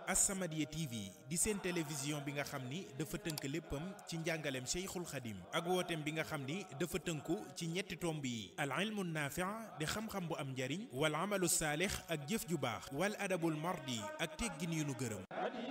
As-Samadiyya TV di seen télévision bi nga xam ni dafa tënk léppam ci njàngaleem Cheikhul Khadim ak wooteem bi nga xam ni dafa tënku ci ñetti tomb yi al ilmu naafi' di xam-xam bu am njariñ wal amalu saalix ak jëf ju baax wal adabul mardi ak teggin yu nu gërëm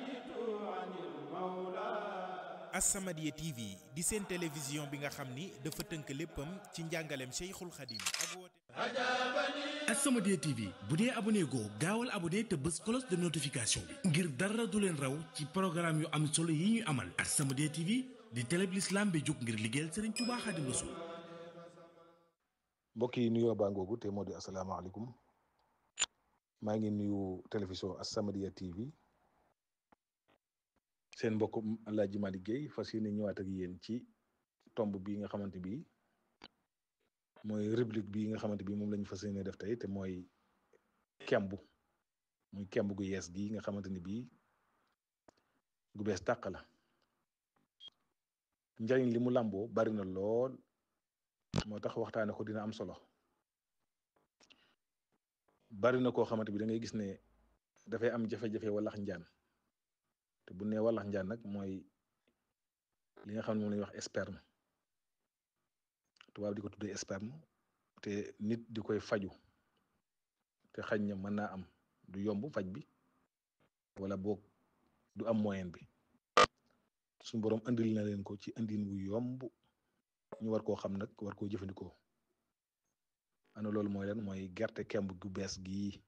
As-Samadiyya TV di seen télévision bi nga xam ni dafa tënk léppam ci njàngaleem Cheikhul Khadim ak wooteem As-Samadiyya TV bu dee abonné goo gaawal abonné te bës cloche de notification bi ngir dara du leen raw ci programme yu am solo yi ñuy amal As-Samadiyya TV di télé bi l'islam bi jóg ngir liggéeyal Serigne Touba Khadim Rassoul mbokk yi nuyoo baa ngoogu te moo di asalaamaaleykum maa ngi nuyu télévision As-Samadiyya TV seen mbokk Alaaji Malick Guèye fas yéene ñëwaat ak yéen ci tomb bi nga xamante bi mooy rubrique bi nga xamante bi moom lañu fas yéene def tey te mooy kemb muy kemb gu yees gi nga xamante ni bii gu bees tàq la njariñ li mu làmboo bari na lool moo tax waxtaane ko dina am solo bari na koo xamante bi da ngay gis ne dafay am jafe-jafe walax njaan te bu nee walax njaan nag mooy li nga xam ne moom lañuy wax sperme tubaab di ko tuddee sperme te nit di koy faju te xañ na mën naa am du yomb faj bi wala boog du am moyen bi suñu boroom andil na leen ko ci andin wu yomb ñu war koo xam nag war koo jëfandikoo ana loolu mooy lan mooy gerte kemb gu bees gii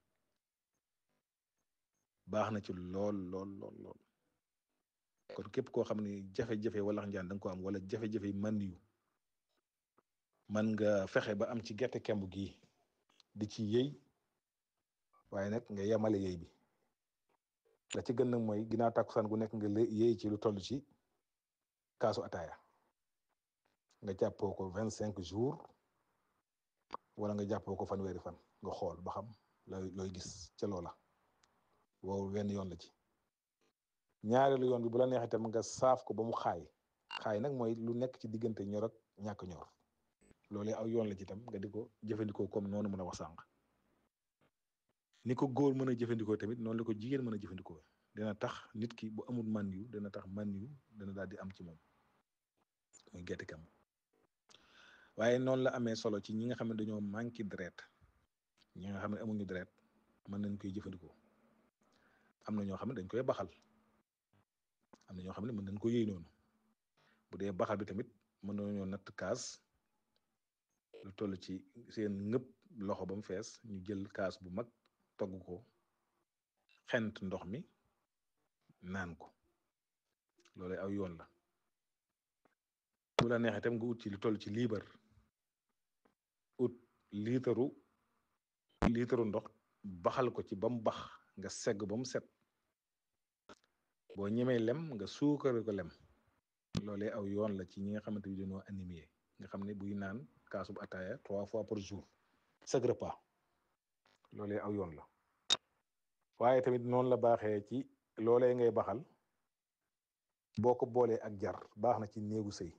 baax na ci lool lool lool lool kon képp koo xam ne jafe-jafe walax njaan da nga ko am wala jafe-jafe man yu man nga fexe ba am ci gerte kemb gi di ci yëy waaye nag nga yemale yëy bi la ci gën nag mooy ginnaaw tàkkusaan gu nekk nga yëy ci lu toll ci kaasu ataaya nga jàppoo ko vingt cinq jours wala nga jàppoo ko fanweeri fan nga xool ba xam looy looy gis ca loola wow wenn yoon la ci ñaareelu yoon bi bu la neexee tam nga saaf ko ba mu xaay xaay nag mooy lu nekk ci diggante ñor ak ñàkk ñor loolee aw yoon la ci tam nga di ko jëfandikoo comme noonu mën a wax sànq ni ko góor mën a jëfandikoo tamit noonu la ko jigéen mën a jëfandikoo dina tax nit ki bu amul man yu dina tax man yu dina daal di am ci moom muy gerte kam waaye noonu la amee solo ci ñi nga xam ne dañoo manqué deret ñi nga xam ne amuñu deret mën nañ koy jëfandikoo am na ñoo xam ne dañ koy baxal am na ñoo xam ne mën nañ ko yëy noonu bu dee baxal bi tamit mën nañoo natt kaas lu toll ci seen ngëpp loxo ba mu fees ñu jël kaas bu mag togg ko xent ndox mi naan ko loolu aw yoon la bu la neexee tam nga ut ci lu toll ci liibar ut liitaru liitaru ndox baxal ko ci ba mu bax nga segg ba mu set boo ñemee lem nga suukare ko lem loolee aw yoon la ci ñi nga xamante ni dañoo animé nga xam ne buy naan kaasub ataaya trois fois par jour chaque repas loolee aw yoon la waaye tamit noonu la baaxee ci loolee ngay baxal boo ko boolee ak jar baax na ci néegu sëy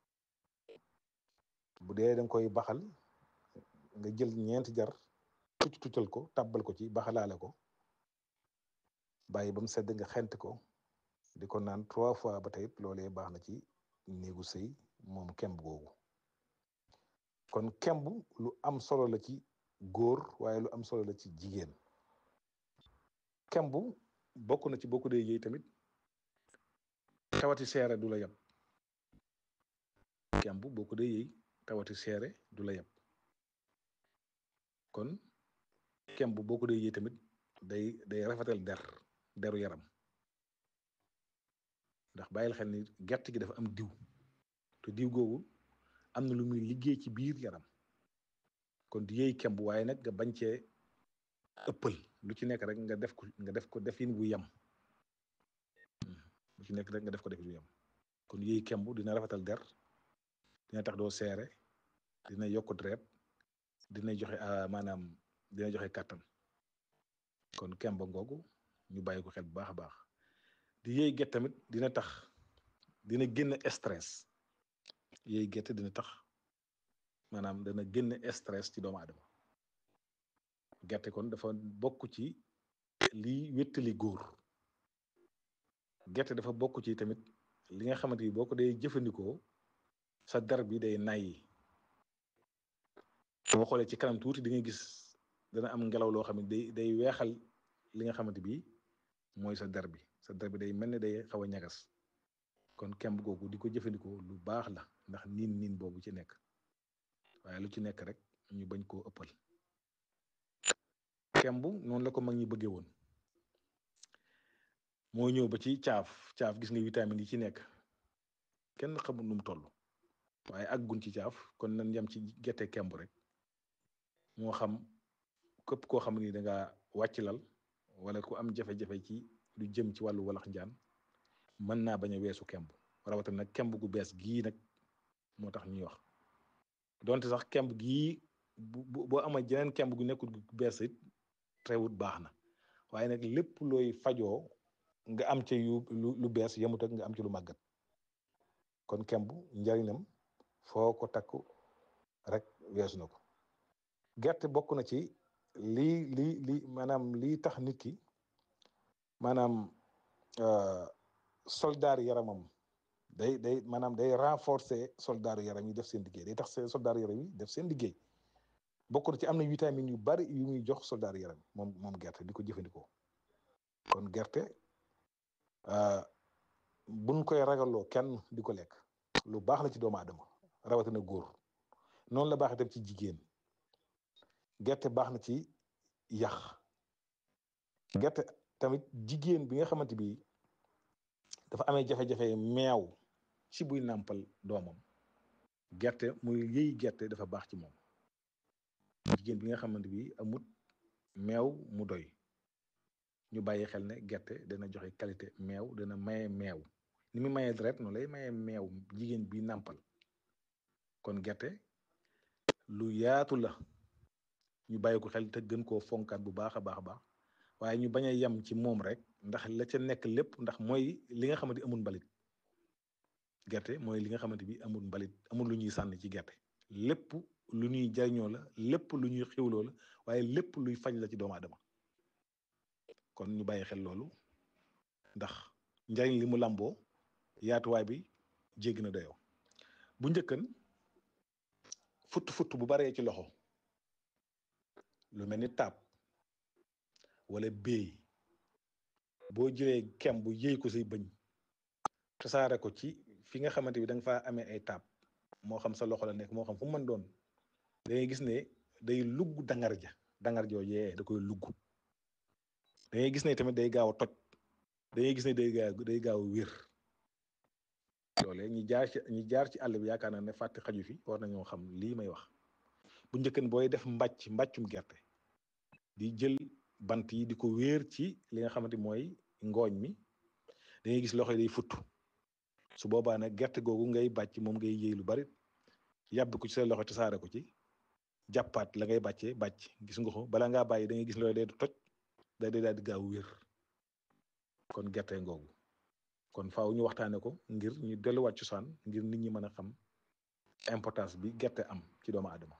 bu dee danga koy baxal nga jël ñeenti jar tucc tuccal ko tàbbal ko ci baxalaale ko bàyyi ba mu sedd nga xent ko di ko naan trois fois ba tey loolee baax na ci néegu sëy moom kemb googu kon kemb lu am solo la ci góor waaye lu am solo la ci jigéen kemb bokk na ci bokku dee yëy tamit tawati seere du la yab kemb bokku dee yëy tawati seere du la yab kon kemb bokku dee yëy tamit day day rafetal der deru yaram ndax bàyyil xel ni gerte gi dafa am diw te diw googu am na lu muy liggéey ci biir yaram kon di yëy kemb waaye nag nga bañ cee ëppal lu ci nekk rek nga def ko nga def ko defin bu yem lu ci nekk rek nga def ko defin bu yem kon yëy kemb dina rafetal der dina tax doo seere dina yokk deret dina joxe maanaam dina joxe kàttan kon kemb ngoogu ñu bàyyi ko xel bu baax a baax di yëy get tamit dina tax dina génn stress yëy gerte dina tax maanaam dana génn stress ci doomu aadama gerte kon dafa bokk ci lii wéttali góor gerte dafa bokk ci tamit li nga xamante ni boo ko dee jëfandikoo sa der bi day nay boo xoolee ci kanam tuuti di nga gis dana am ngelaw loo xam ne day day weexal li nga xamante bi mooy sa der bi sa der bi day mel ne day xaw a ñagas kon kemb googu di ko jëfandikoo lu baax la ndax niin niin boobu ci nekk waaye lu ci nekk rek ñu bañ koo ëppal kemb noonu la ko mag ñi bëggee woon moo ñëw ba ci caaf caaf gis nga vitamine yi ci nekk kenn xamul nu mu toll waaye àggun ci caaf kon nañ yem ci gerte kemb rek moo xam képp koo xam ni da nga wàcc lal wala ku am jafe-jafe ci lu jëm ci wàllu walax njaan mën naa bañ a weesu kemb rawatina nag kemb gu bees gii nag moo tax ñuy wax donte sax kemb gii bu boo ama jeneen kemb gu nekkul gu bees it teewut baax na waaye nag lépp looy fajoo nga am ci yu lu bees yemut ak nga am ci lu màggat kon kemb njariñam foo ko takku rek weesu na ko gerte bokk na ci lii lii lii maanaam lii tax nit ki maanaam soldaaru yaramam day day maanaam day renforcer soldaaru yaram yi def seen liggéey day tax soldaaru yaram yi def seen liggéey bokk na ci am na vitamine yu bari yu muy jox soldaaru yaram moom moom gerte di ko jëfandikoo kon gerte buñ koy ragaloo kenn di ko lekk lu baax la ci doomu aadama rawatina góor noonu la baax itam ci jigéen gerte baax na ci yax gerte tamit jigéen bi nga xamante bi dafa amee jafe-jafe meew ci buy nàmpal doomam gerte muy yëy gerte dafa baax ci moom jigéen bi nga xamante bi amut meew mu doy ñu bàyyi xel ne gerte dana joxe qualité meew dana maye meew ni mu mayee deret noonu lay maye meew jigéen bi nàmpal kon gerte lu yaatu la ñu bàyyi ko xel te gën koo fonkaat bu baax a baax a baax waaye ñu bañ a yem ci moom rek ndax la ca nekk lépp ndax mooy li nga xamante amul mbalit gerte mooy li nga xamante bi amul mbalit amul lu ñuy sànni ci gerte lépp lu ñuy jariñoo la lépp lu ñuy xiwloo la waaye lépp luy faj la ci doomu aadama kon ñu bàyyi xel loolu ndax njariñ li mu làmboo yaatuwaay bi jéggi na doyoo bu njëkkan futt futt bu baree ci loxo lu mel ni taab wala béy boo jëlee kem bu yëy ko say bëñ tasaare ko ci fi nga xamante bi da nga faa amee ay taab moo xam sa loxo la nekk moo xam fu mu mën doon da ngay gis ne day lugg dangar ja dangar joo yee da koy lugg da ngay gis ne tamit day gaaw a toj da ngay gis ne day gaaw day gaaw a wér loolee ñi jaar ci ñi jaar ci àll bi yaakaar naa ne fàtte xaju fi war nañoo xam lii may wax bu njëkkan booy def mbàcc mbàccum gerte di jël bant yi di ko wéer ci li nga xamante mooy ngooñ mi da ngay gis loxo yi day futt su boobaa nag gerte googu ngay bàcc moom ngay yëy lu bari yàbbi ko ci sa loxo tasaare ko ci jàppaat la ngay bàccee bàcc gis nga ko bala ngaa bàyyi da ngay gis loolu day toj day day daal di gaaw wér kon gerte ngoogu kon faaw ñu waxtaane ko ngir ñu delluwaat cosaan ngir nit ñi mën a xam importance bi gerte am ci doomu aadama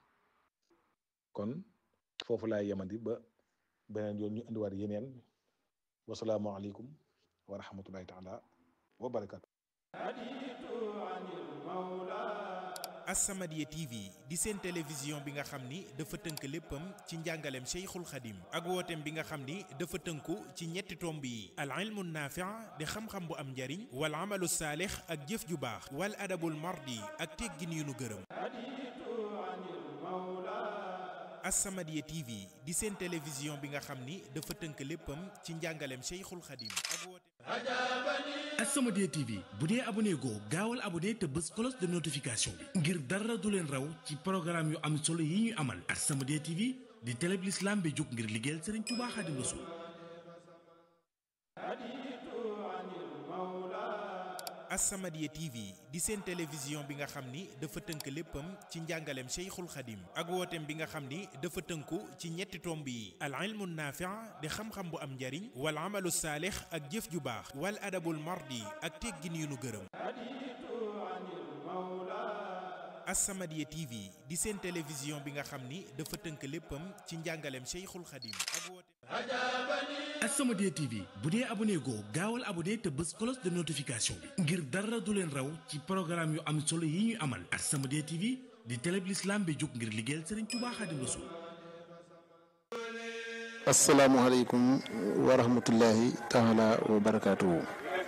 kon foofu laay yemandi ba beneen yoon ñu indiwaat yeneen wasalaamualeykum wa rahmatullahi taala wa barakatu As-Samadiyya TV di seen télévision bi nga xam ni dafa tënk léppam ci njàngaleem Cheikhul Khadim ak wooteem bi nga xam ni dafa tënku ci ñetti tomb yi al ilmu naafi' di xam-xam bu am njariñ wal amalu saalix ak jëf ju baax wal adabul mardi ak teggin yu nu gërëm As-Samadiyya TV di seen télévision bi nga xam ni dafa tënk léppam ci njàngaleem Cheikhul Khadim ak wooteem As-Samadiyya TV bu dee abonné goo gaawal abonné te bës cloche de notification bi ngir dara du leen raw ci programme yu am solo yi ñuy amal As-Samadiyya TV di télé bi l'islam bi jóg ngir liggéeyal Serigne Touba Khadim Rassoul As-Samadiyya TV di seen télévision bi nga xam ni dafa tënk léppam ci njàngaleem Cheikhul Khadim ak wooteem bi nga xam ni dafa tënku ci ñetti tomb yi al ilmu naafi' di xam-xam bu am njariñ wal amalu saalix ak jëf ju baax wal adabul mardi ak teggin yu nu gërëm As-Samadiyya TV di seen télévision bi nga xam ni dafa tënk léppam ci njàngaleem Cheikhul Khadim ak wooteem As-Samadiyya TV bu dee abonné goo gaawal abonné te bës cloche de notification bi ngir dara du leen raw ci programme yu am solo yi ñuy amal As-Samadiyya TV di télé bi l'islam bi jóg ngir liggéeyal Serigne Touba Xaadimu Rasuul asalaamualeykum wa rahmatullahi taala wa barakaatuhu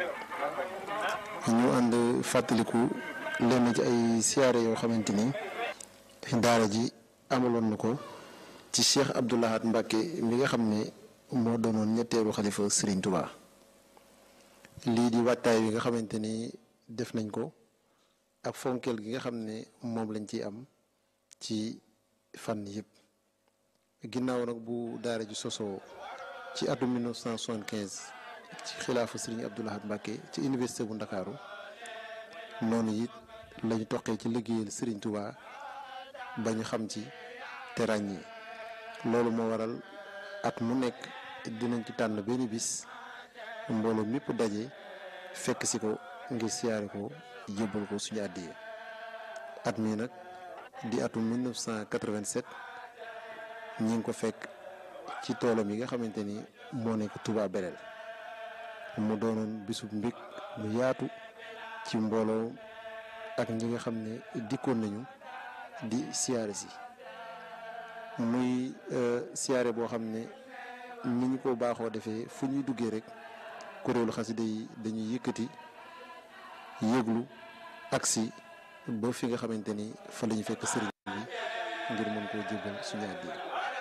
ñu ànd fàttaliku lenn ci ay siyaare yoo xamante ni daara ji amaloon na ko ci Cheikh Abdou Lahad Mbacke mi nga xam ne moo doonoon ñetteelu xalifa Serigne Touba lii di wattaay wi nga xamante ni def nañ ko ak fonkeel gi nga xam ne moom lañ ciy am ci fànn yëpp ginnaaw nag bu daara ji sosoo ci atum 1975 ci xilaafu Serigne Abdou Lahad Mbacke ci université bu Ndakaaru noonu it lañu toqee ci liggéeyal Serigne Touba ba ñu xam ci te ràññi loolu moo waral at mu nekk dinañ ci tànn benn bis mbooloo mépp daje fekk si ko ngir siyaare ko jébbal ko suñu àddiyee at mii nag di atum 1987 ñi ngi ko fekk ci toolam yi nga xamante ni moo nekk Touba Belel mu doonoon bisub mbég mu yaatu ci mbooloo ak ñi nga xam ne dikkoon nañu di siyaare si muy siyaare boo xam ne ni ñu ko baaxoo defee fu ñuy duggee rek kuréelu xasida yi dañuy yëkkati yëglu agsi ba fi nga xamante ni fa la ñu fekk sëriñ bi ngir mën koo jébbal suñu àddiya